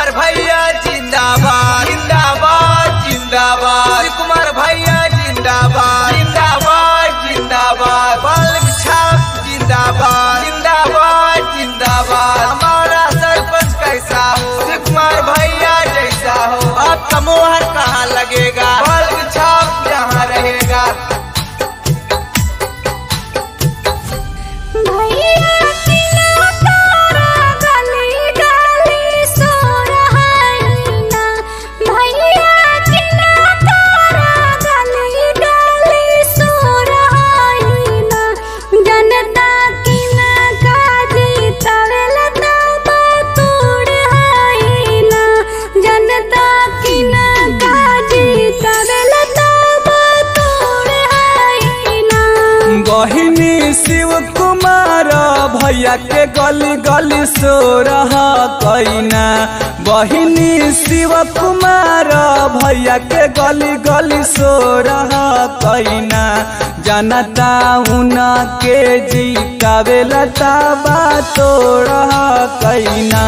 कुमार भैया जिंदाबाद जिंदाबाद जिंदाबाद शिव कुमार भैया जिंदाबाद जिंदाबाद जिंदाबाद बाल छाप जिंदाबाद जिंदाबाद जिंदाबाद हमारा सरपंच कैसा हो शिव कुमार भैया जैसा हो आपका मोहर कहाँ लगेगा बाल छाप जहाँ रहेगा भैया किना तारा गली गली सो रहाइना भैया किना तारा गली गली सो रहाइना जनता किना काजी तवेल तबा तोड़ हाइना जनता किना काजी तवेल तबा तोड़ हाइना बहिनी शिव कुमार भैया के गली गली सो रहा कैना बहिनी शिव कुमार भैया के गली गली सो रहा कैना जनता उना के जीतावे लता बा तो रहा कैना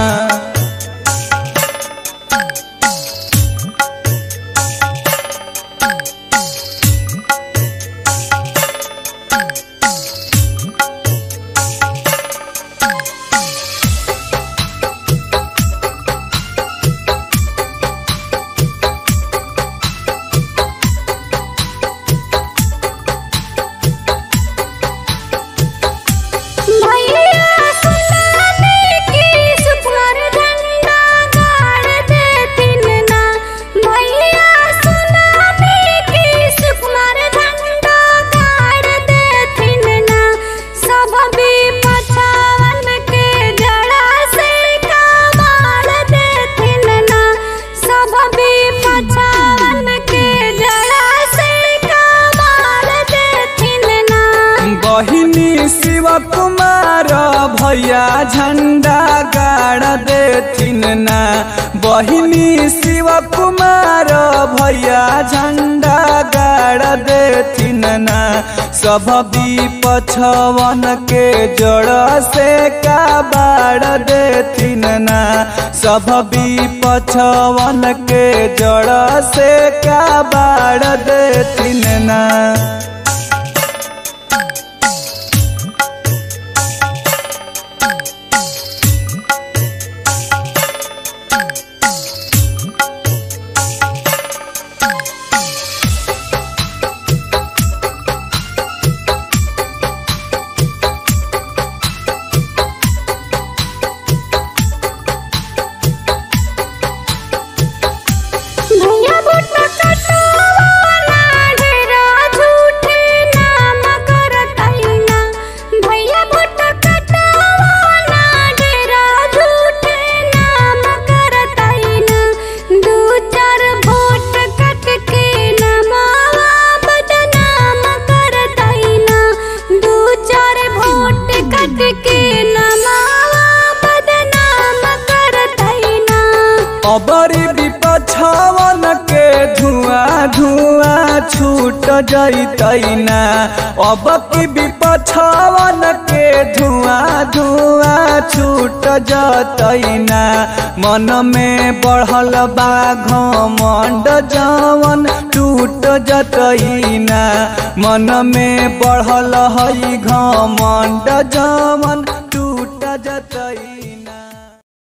भैया सुनाने की सुपर झंडा गाड़ देतिन ना भैया सुनाने की सुपर झंडा गाड़ देतिन ना सब भी पछावन के जड़ा से कमाल देतिन ना सब भी पछावन के जड़ा से कमाल देतिन ना बहिनी शिव कुमार भैया झंडा गाड़ देथिन ना बहिनी शिव कुमार भैया झंडा गाड़ देथिन ना सब भी पछवन के जड़ से का बाड़ देथिन ना सब भी पछवन के जड़ से का बाड़ देथिन ना भैया बुट्टा कटवाना ढेरा झूठे नाम करतैना भैया बुट्टा कटवाना ढेरा झूठे नाम करतैना दू चार वोट कट के नमावा बदनाम करतैना दू चार वोट कट के नमावा बदनाम करतैना अबरी विपछवन के धुआं धुआं छूट जैतैना अब की विपछवन के धुआं धुआं छूट जतैना मन में बढ़ल बा घमंड जवन टूट जतैना मन में बढ़ल हई घमंड जवन टूट जतैना